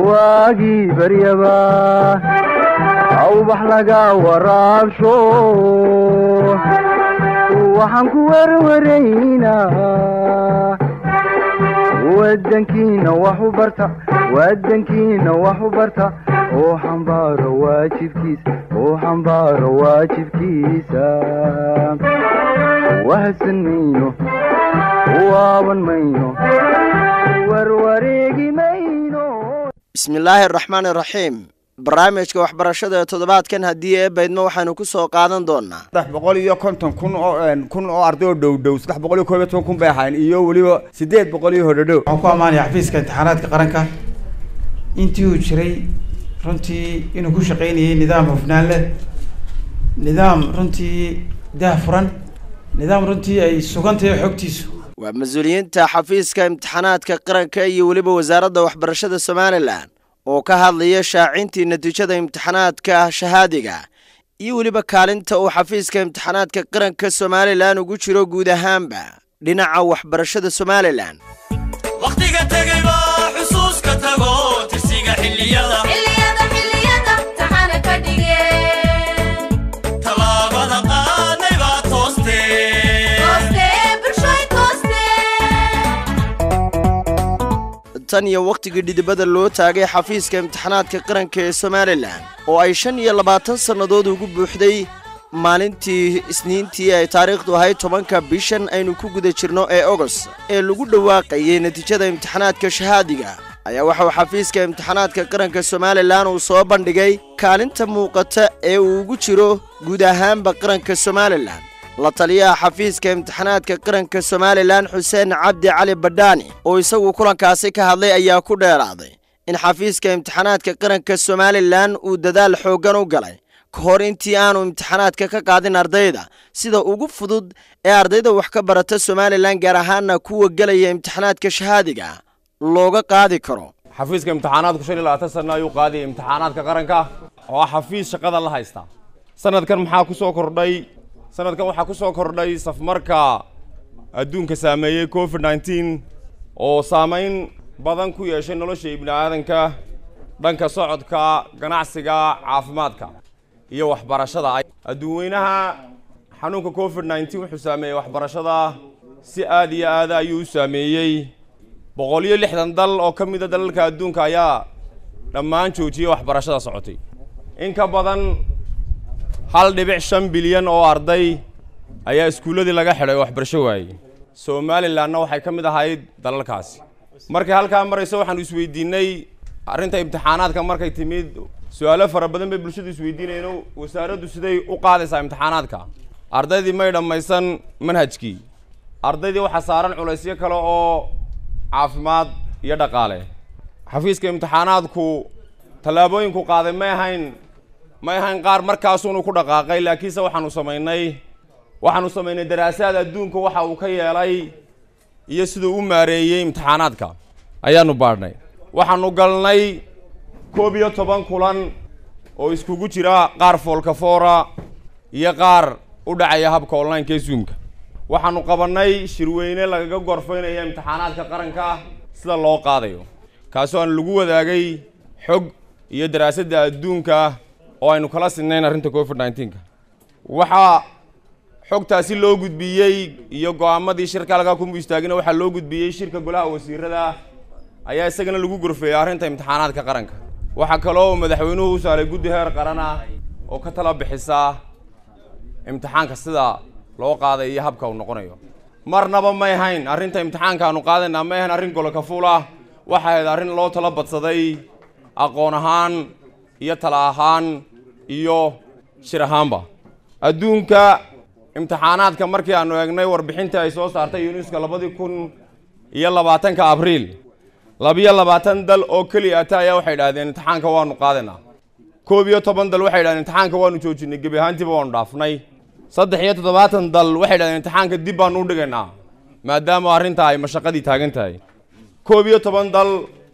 waagii baryaba awbax laga waraabsho waxaan ku werwaraynaa wadankiina wax u barta wadankiina wax u barta oo xambaaro waajibkiisa oo xambaaro waajibkiisa wahadsan mayno waaban mayno warwareegi mayno bismillaahi araxmaani araxiim barnaamijka waxbarashada ee toddobaadkan haddii ee baydmo waxaynu ku soo qaadan doonaa saddex boqol iyo konton kun oo kun oo arday oo dhow dhow saddex boqol iyo koob iyo toban kun bay ahayn iyo weliba siddeed boqol iyo hodhodhow waxaan ku ammaanaya xafiiska imtixaanaadka qaranka intii uu jiray runtii inuu ku shaqaynayay nidaam hufnaan leh nidaam runtii daah furan nidaam runtii ay sugan tahay xogtiisu waa mas-uuliyiinta xafiiska imtixaanaadka qaranka iyo weliba wasaaradda waxbarashada somalilan oo ka hadlaya shaacintii natiijada imtixaanaadka shahaadiga iyo weliba kaalinta uu xafiiska imtixaanaadka qaranka somalilan ugu jiro guud ahaanba dhinaca waxbarashada somalilan wakhtiga tegay baa xusuuska tago tirsiga xilliyada tallaabada qaadnay baa toostee tan iyo wakhtigii dhidibada loo taagay xafiiska imtixaanaadka qaranka ee somalilan oo ay shan iyo labaatan sannadood ugu buuxday maalintii isniintii ay taariikhdu ahayd tobanka bishan aynu ku guda jirno ee ogost ee lagu dhawaaqayay natiijada imtixaanaadka shahaadiga ayaa waxauu xafiiska imtixaanaadka qaranka somalilan uu soo bandhigay kaalinta muuqata ee uu ugu jiro guud ahaanba qaranka somalilan la taliyaha xafiiska imtixaanaadka qaranka somalilan xuseen cabdi cali badhaani oo isagu kulankaasi ka hadlay ayaa ku dheeraaday in xafiiska imtixaanaadka qaranka somalilan uu dadaal xooggan u galay ka hor intii aanu imtixaanaadka ka qaadin ardayda sida ugu fudud ee ardayda wax ka barata somalilan gaar ahaana kuwa gelaya imtixaanaadka shahaadiga looga qaadi karo xafiiska imtixaanaadku shan iyo labaatan sana ayuu qaadiyay imtixaanaadka qaranka oo ah xafiis shaqada la haysta sanadkan maxaa ku soo kordhay sanadkan waxaa ku soo kordhay safmarka adduunka saameeyey covid nneteen oo saamayn badan ku yeeshay nolosha ibni aadanka dhanka socodka ganacsiga caafimaadka iyo waxbarashada adduunweynaha xanuunka covid nneteen wuxuu saameeyey waxbarashada si aad iyo aada ayuu u saameeyey boqol iyo lixdan dal oo ka mida dalalka adduunka ayaa dhammaan joojiyey waxbarashada socotay in ka badan hal dhibic shan bilyan oo arday ayaa iskuulladii laga xidhay waxbarasho waayey somalilanna waxay ka mid ahayd dalalkaasi markay halkaa marayso waxaanu isweydiinay arrinta imtixaanaadka markay timid su-aalo fara badan bay bulshadu isweydiinayno wasaaraddu siday u qaadaysaa imtixaanaadka ardaydii may dhammaysan manhajkii ardaydii waxaa saaran culaysyo kale oo caafimaad iyo dhaqaale xafiiska imtixaanaadku tallaabooyinku qaaday may ahayn may ahayn qaar markaasuunu ku dhaqaaqay laakiinse waxaanu samaynay waxaanu samaynay daraasaad adduunka waxa uu ka yeelay iyo siduu u maareeyey imtixaanaadka ayaanu baadhnay waxaanu galnay koob iyo toban kulan oo iskugu jira qaar foolkafoora iyo qaar u dhacaya habka online-ka ee zoomka waxaanu qabannay shirweyne lagaga gorfaynaya imtixaanaadka qaranka sida loo qaadayo kaasoo aan lagu wadaagay xog iyo daraasadda adduunka oo aynu kala sinnayn arrinta covid nneteenka waxaa xogtaasi loo gudbiyey iyo go-aamadii shirka halkaa kuma istaagina waxaa loo gudbiyey shirka golaha wasiirada ayaa isagana lagu gorfeeyey arrinta imtixaanaadka qaranka waxaa kaloo madaxweynuhu u saaray guddi heer qaran ah oo ka tala bixisa imtixaanka sida loo qaaday iyo habka uu noqonayo marnaba may hayn arrinta imtixaanka aanu qaadaynaa may hayn arrin golokafuul ah waxay ahayd arrin loo tala badsaday aqoon ahaan iyo tala ahaan iyo shir ahaanba adduunka imtixaanaadka markii aanu eegnay warbixintii ay soo saartay yuneska labadii kun iyo labaatanka abriil labiyo labaatan dal oo keliya ata ayaa waxay idhahdeen imtixaanka waanu qaadaynaa koob iyo toban dal waxay idhahdeen imtixaanka waanu joojinay gebi ahaantiiba waanu dhaafnay saddex iyo toddobaatan dal waxay idhahdeen imtixaanka dib baanu u dhigaynaa maadaama arrintaa ay mashaqadii taagan tahay koob iyo toban dal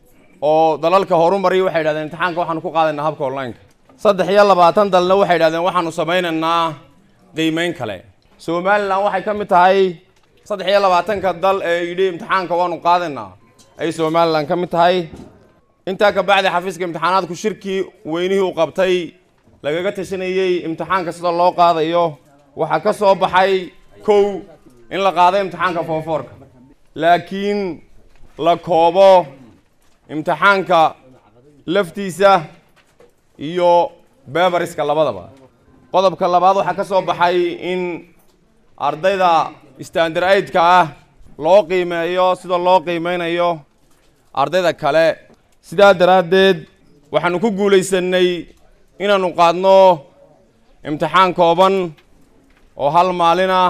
oo dalalka horumaray waxay idhahdeen imtixaanka waxaanu ku qaadaynaa habka online-ka saddex iyo labaatan dalna waxay idhahdeen waxaanu samaynaynaa qiimeyn kale somalilan waxay ka mid tahay saddex iyo labaatanka dal ee yidhi imtixaanka waanu qaadaynaa ay somalilan ka mid tahay intaa ka bacdi xafiiska imtixaanaadku shirkii weynihii uu qabtay lagaga tashanayey imtixaanka sida loo qaadayo waxaa ka soo baxay kow in la qaado imtixaanka foofoorka laakiin la koobo imtixaanka laftiisa iyo beberiska labadaba qodobka labaad waxaa ka soo baxay in ardayda standard aidka ah loo qiimeeyo sida loo qiimeynayo ardayda kale sidaa daraaddeed waxaanu ku guulaysanay inaanu qaadno imtixaan kooban oo hal maalin ah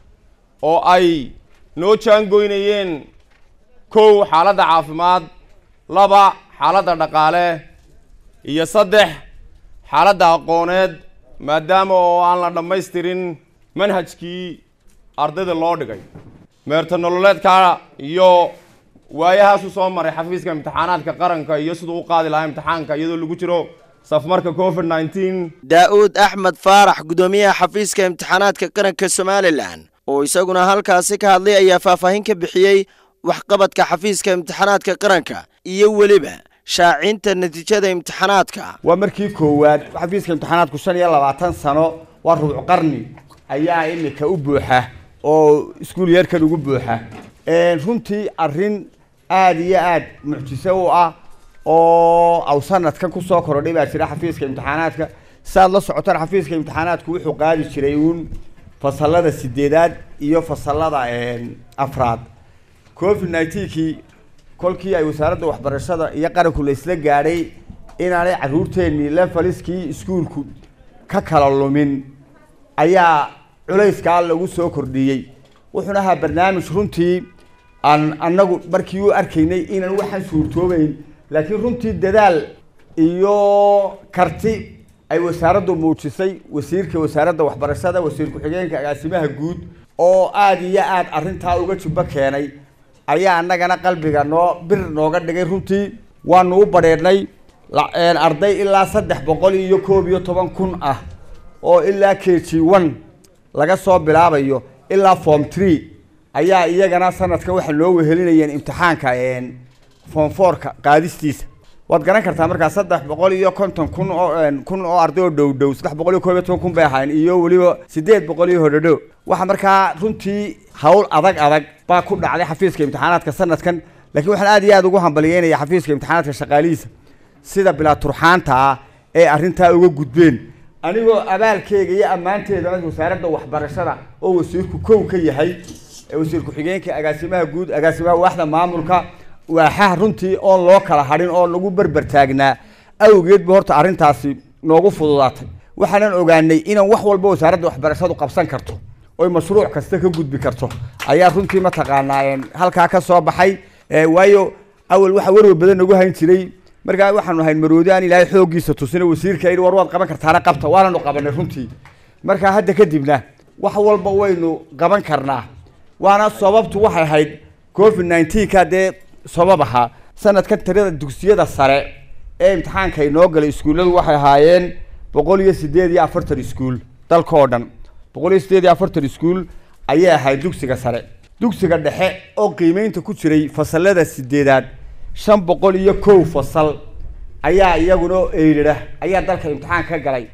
oo ay noo jaangoynayeen kow xaaladda caafimaad laba xaaladda dhaqaale iyo saddex xaaladda aqooneed maadaama oo aan la dhammaystirin manhajkii ardayda loo dhigay meerta nololeedka iyo waayahaasu soo maray xafiiska imtixaanaadka qaranka iyo siduu u qaadi lahaa imtixaanka iyadoo lagu jiro safmarka covid nineteen daa'uud axmed faarax guddoomiyaha xafiiska imtixaanaadka qaranka somalilan oo isaguna halkaasi ka hadlay ayaa faahfaahin ka bixiyey waxqabadka xafiiska imtixaanaadka qaranka iyo weliba shaacinta natiijada imtixaanaadka waa markii koowaad xafiiska imtixaanaadku shan iyo labaatan sano waa rubuc qarni ayaa imika u buuxa oo iskuul yeerkan ugu buuxa runtii arrin aada iyo aada mucjiso u ah oo aw sanadkan kusoo korodhay baa jira xafiiska imtixaanaadka saaad la socotaan xafiiska imtixaanaadku wuxuu qaadi jiray uun fasalada sideedaad iyo fasalada afraad covid nineteenkii kolkii ay wasaaradda waxbarashada iyo qaranku la isla gaadhay inaanay caruurteennii lefaliskii iskuulku ka kala lumin ayaa culayskaa lagu soo kordhiyey wuxuuna ahaa barnaamij runtii aan annagu markii u arkaynay inaan waxaan suurtoobeyn laakiin runtii dadaal iyo karti ay wasaaraddu muujisay wasiirka wasaaradda waxbarashada wasiir ku-xigeenka agaasimaha guud oo aada iyo aada arrintaa uga jubbo keenay ayaa annagana qalbiga noo bir nooga dhigay runtii waanu u badheedhnay arday ilaa saddex boqol iyo koob iyo toban kun ah oo ilaa k g one laga soo bilaabayo ilaa form tree ayaa iyagana sanadkan waxaa loo wehelinayeen imtixaanka form fourka qaadistiisa waad garan kartaa markaa saddex boqol iyo konton kun oo kun oo arday oo dhow dhow saddex boqol iyo koob iyo toban kun bay ahayn iyo weliba sideed boqol iyo hodhodho waxa markaa runtii hawl adag adag baa ku dhacday xafiiska imtixaanaadka sanadkan laakiin waxaan aada iyo aada ugu hambalyeynaya xafiiska imtixaanaadka shaqaalihiisa sida bilaa turxaanta ah ee arrintaa uga gudbeen anigoo abaalkeega iyo ammaanteeda wasaaradda waxbarashada oo wasiirku kow ka yahay wasiir ku-xigeenka agaasimaha guud agaasimaha waaxda maamulka waaxaha runtii oon loo kala hadhin oo lagu berber taagnaa awgeed ba horta arrintaasi noogu fududaatay waxaanan ogaanay inaan wax walba wasaaradda waxbarashadu qabsan karto oy mashruuc kasta ka gudbi karto ayaa runtii mataqaanaa halkaa ka soo baxay waayo awal waxaa warwar badan nagu hayn jiray markaa waxaanu ahayn maroodi aan ilaahay xooggiisa tusina wasiirka yidhi war waad qaban kartaana qabta waananu qabanay runtii markaa hadda kadibna wax walba waynu qaban karnaa waana sababtu waxay ahayd covid nineteenka dee sabab ahaa sanadkan tirada dugsiyada sare ee imtixaanka inoo galay iskuulladu waxay ahaayeen boqol iyo sideed iyo afartan iskuul dalka oo dhan boqol iyo sideed iyo afartan iskuul ayay ahayd dugsiga sare dugsiga dhexe oo qiimeynta ku jiray fasalada sideedaad shan boqol iyo kow fasal ayaa iyaguna eydhidha ayaa dalka imtixaan ka galay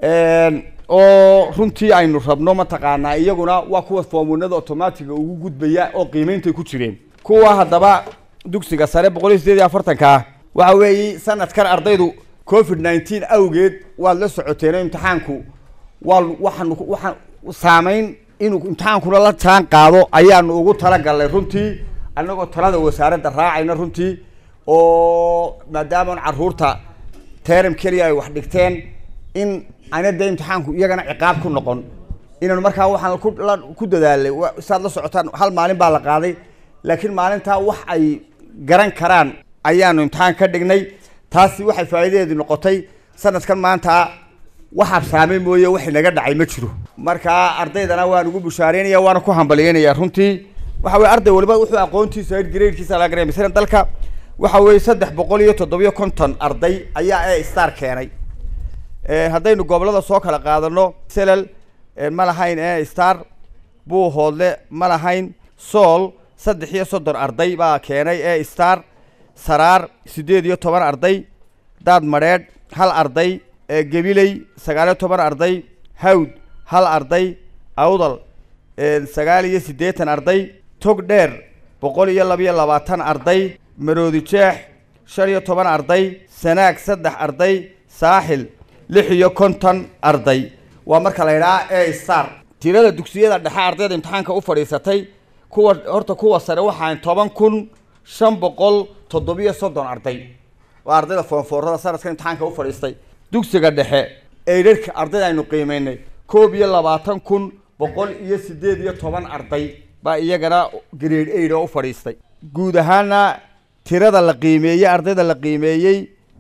oo runtii aynu rabno mataqaanaa iyaguna waa kuwa foomunada automatiga ugu gudbaya oo qiimeyntay ku jireen kuwa haddaba dugsiga sare boqol iyo sideed iyo afartanka waxa weeye sanadkan ardaydu covid nineteen awgeed waad la socoteen oo imtixaanku waa waxaanu waxaan saameyn inuu imtixaankuna la jaan qaado ayaanu ugu talagalnay runtii annagoo talada wasaaradda raacayna runtii oo maadaama caruurta teram keliya ay wax dhigteen in ana dee imtixaanku iyagana ciqaab ku noqon inaanu markaa waxaan ku la ku dadaalay wa- saad la socotaan hal maalin baa la qaaday laakiin maalintaa wax ay garan karaan ayaanu imtixaan ka dhignay taasi waxay faa'iidadeedu noqotay sanadkan maanta wax habsaamay mooye wax inaga dhacay ma jiro markaa ardaydana waan ugu bushaareynaya waana ku hambalyeynaya runtii waxa weye arday waliba wuxuu aqoontiisa ahayd gradekiisa laga garanaya masalan dalka waxa weeye saddex boqol iyo toddobiyo konton arday ayaa e star keenay Eh, haddaynu gobolada soo kala qaadano selal eh, ma lahayn e star buuhoodle ma lahayn sool saddex iyo soddon arday baa keenay e star saraar siddeed iyo toban arday daad madheedh hal arday ee gebiley sagaaliyo toban arday hawd hal arday awdal sagaal iyo siddeetan arday tog dheer boqol iyo labiyo labaatan arday maroodi jeex shan iyo toban arday sanaag saddex arday saaxil lix iyo konton arday waa marka la yidhaha a star tirada dugsiyada dhexe ardayda imtixaanka u fadhiisatay kuwa horta kuwa sare waxaan toban kun shan boqol toddobiyo soddon arday waa ardayda foonfoorada sanadka imtixaanka u fadhiistay dugsiga dhexe eydharhka ardayda aynu qiimeynay koob iyo labaatan kun boqol iyo siddeed iyo toban arday baa iyagana grade aid oo u fadhiistay guud ahaana tirada la qiimeeyey ardayda la qiimeeyey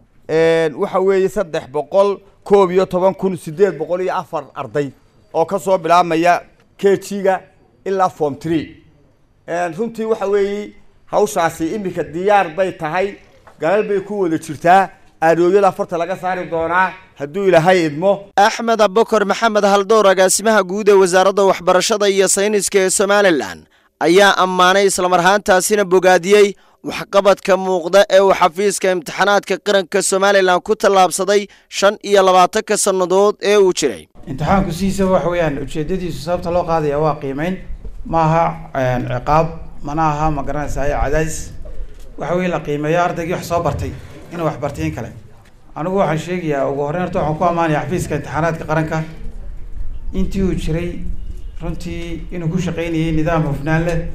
waxa weeye saddex boqol koob iyo toban kun siddeed boqol iyo afar arday oo ka soo bilaabmaya k g-ga ilaa form tree runtii waxa weeye hawshaasi iminka diyaar bay tahay galal bay ku wada jirtaa aadooyada afarta laga saari doonaa hadduu ilaahay idmo axmed abukar maxamed haldoor agaasimaha guud ee wasaaradda waxbarashada iyo sayniska ee somalilan ayaa ammaanay islamarhaantaasina bogaadiyey waxqabadka muuqda ee uu xafiiska imtixaanaadka qaranka somalilan ku tallaabsaday shan iyo labaatanka sannadood ee uu jiray imtixaanku sidiisaba waxa weeyaan ujeedadiisu sababta loo qaadaya waa qiimeyn ma aha ciqaab mana aha ma garanaysaa cadaadis waxa weye la qiimeeyo ardaygii wax soo bartay inuu wax bartay in kale anigu waxaan sheegayaa ugu horreyn horta waxaan ku ammaanaya xafiiska imtixaanaadka qaranka intii uu jiray runtii inuu ku shaqeynayay nidaam hufnaan leh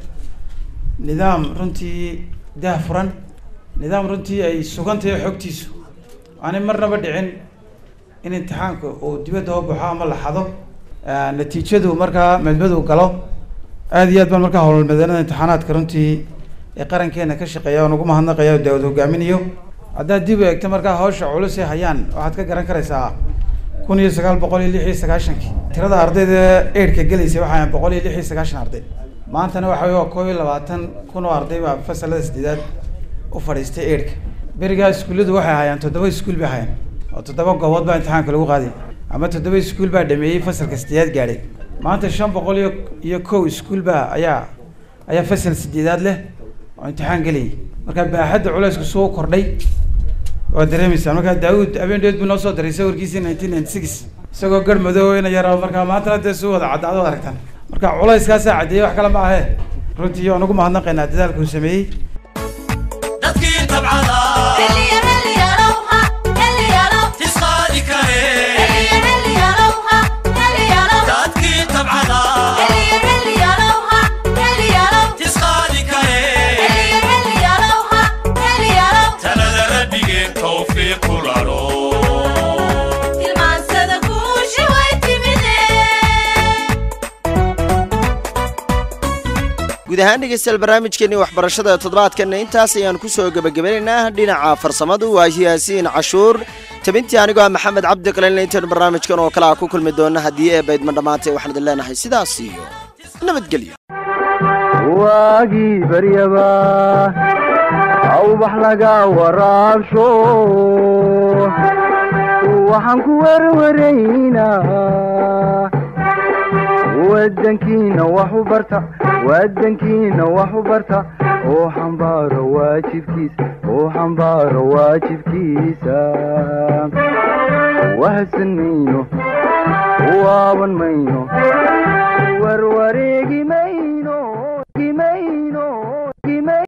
nidaam runtii daah furan nidaam runtii ay sugan tahay xogtiisu aanay marnaba dhicin in imtixaanka uu dibadda u baxo ama la xado natiijadu markaa medmadu galo aada iyo aad baan markaa howlmadeenada imtixaanaadka runtii ee qarankeena ka shaqeeya oon ugu mahadnaqaya o daawad hogaaminayo haddaad dib u eegto markaa hawsha culus ee hayaan waxaad ka garan karaysaa kun iyo sagaal boqol iyo lix iyo sagaashankii tirada ardayda eidhka gelaysa waxay ahayn boqol iyo lix iyo sagaashan arday maantana waxa wey waa koob iyo labaatan kun oo arday baa fasalada sideedaad u fadhiistay eidhka berigaa iskuulladu waxay ahaayeen toddoba iskuul bay ahaayeen oo toddoba goobood baa imtixaanka lagu qaaday ama toddoba iskuul baa dhameeyey fasalka sideedaad gaadhay maanta shan boqol iyo iyo kow iskuul baa ayaa ayaa fasal sideedaad leh oo imtixaan gelayay marka baaxadda culeysku suu kordhay waad dareemaysaa markaa daawud habeendeed buu noo soo diray sawirkiisii nineteen ninety six isagoo garh madoow ina yaro markaa maantana dee suu wada caddaado ad aragtaan marka culayskaasaa caddeeyey wax kale ma ahee runtii waan ugu mahadnaqaynaa dadaalka uu sameeyey dadkii tabcada tisqaadi kare dadkii tabcada tisqaadi kare talada rabbigeen tawfiiq ku lalo guud ahaan dhegeystayaal barnaamijkeenii waxbarashada toddobaadkanna intaas ayaan ku soo gebagabanaynaa dhinaca farsamadu waa yaasiin cashuur tabintii anigoo ah maxamed cabdi qalin intaenu barnaamijkan oo kale a ku kulmi doona haddii eebaydma dhammaantay waxaan idin leenahay sidaas iyo nabadgelyo waagii baryaba awbax laga waraabsho waxaan ku werwaraynaa wadankiina wax u barta wadankiina wax u barta oo xambaaro waajibkiisa oo xambaaro waajibkiisa wahadsan mayno waaban mayno warwareegi mayno